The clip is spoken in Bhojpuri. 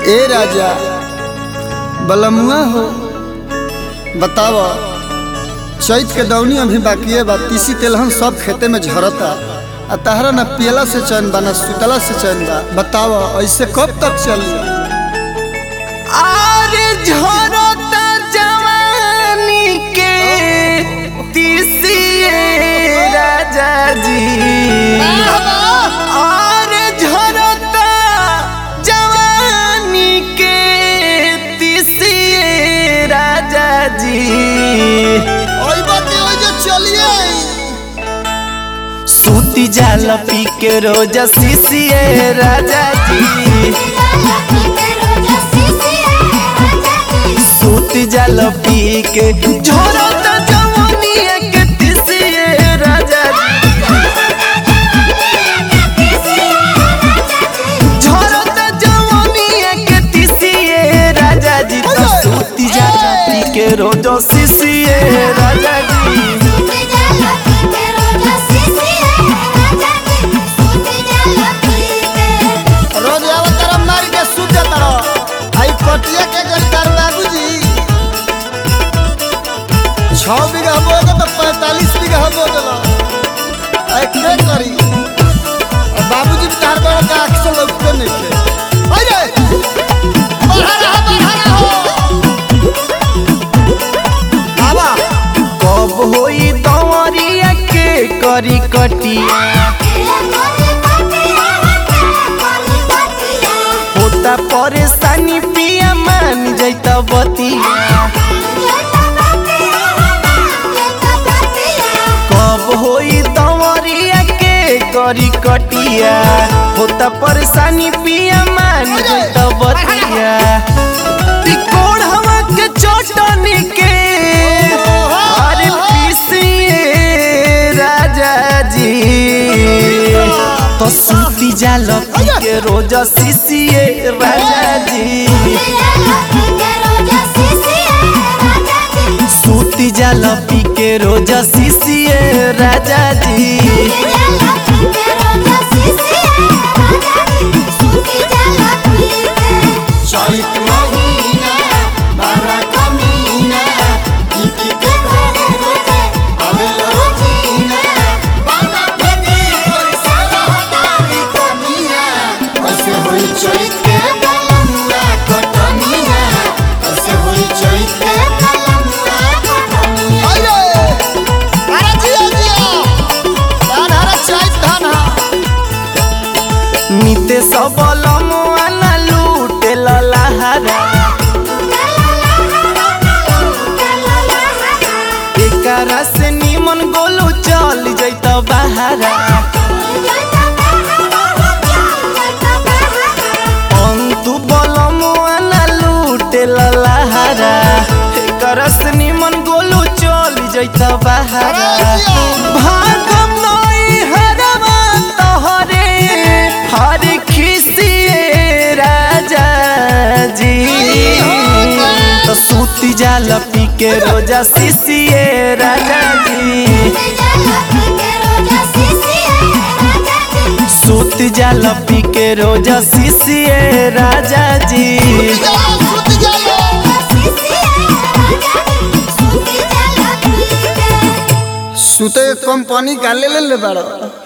ए राजा बलमुआ हो बताव चैत के दौनी अभी बाकी बा तीसी तेलहन सब खेते में झरता आ तहरा न पियला से चैन बा न सुतला से चैन बा बताव ऐसे कब तक चली आरे झरता जवानी के तीसिए राजा जी आरे झरता जवानी के तीसिए राजा जी सूती जाल पी के रोज सीसिए राजा जी सूती जाल पी के झोरत जवानी के तीसिए राजा जी झोरत जवानी के तीसिए राजा जी तो सूती जाल पी के रोज सीसिए राजा जी रोज आवत तरह मार के सूत जाता रहो आई कटिया के गणकार बाबूजी छह बीघा बो तो पैंतालीस बीघा बो दिलो आई के करी और बाबूजी भी तार बड़ा का अक्सर लगते नहीं थे अरे बढ़ा रहा बढ़ा रहा हो बाबा कब होई दवरिया के करी कटिया होता परेशानी पिया मान जैता बतिया कब होई दवरिया के करी कटिया होता परेशानी पिया मान जैता बतिया तिकोड़ हवा के चटनी के अरे पीसिए राजा जी तो सूती जाल पी के रोज सीसिए राजा जी सूती जाल पी के रोज सीसिए राजा जी चैत महीना बारह कमीना इनकी के घरे रोजे अबेला रोजीना बाबा भेदी कोई सारा हटारी कमीना कैसे होई चैत के बलमुआ कटनिया कैसे होई चैत के बलमुआ कटनिया अरे अरे जिया जिया धान हरा चैत धान हा निते सबल मोआना लूटे ललाहारा एकरा से निमन गोलू चल जैत बहारा अंतु बल मोआना लूटे ललाहारा एकरा से निमन गोलू चल जैत बहारा भागम नई हरवा तोहरे हर खिसिए राजा जी तो सूती जाल पी के रोजा सीसिए राजा जी सूती जाल पी के रोजा सीसिए राजा जी सुते कंपनी का ले ले ले बड़ा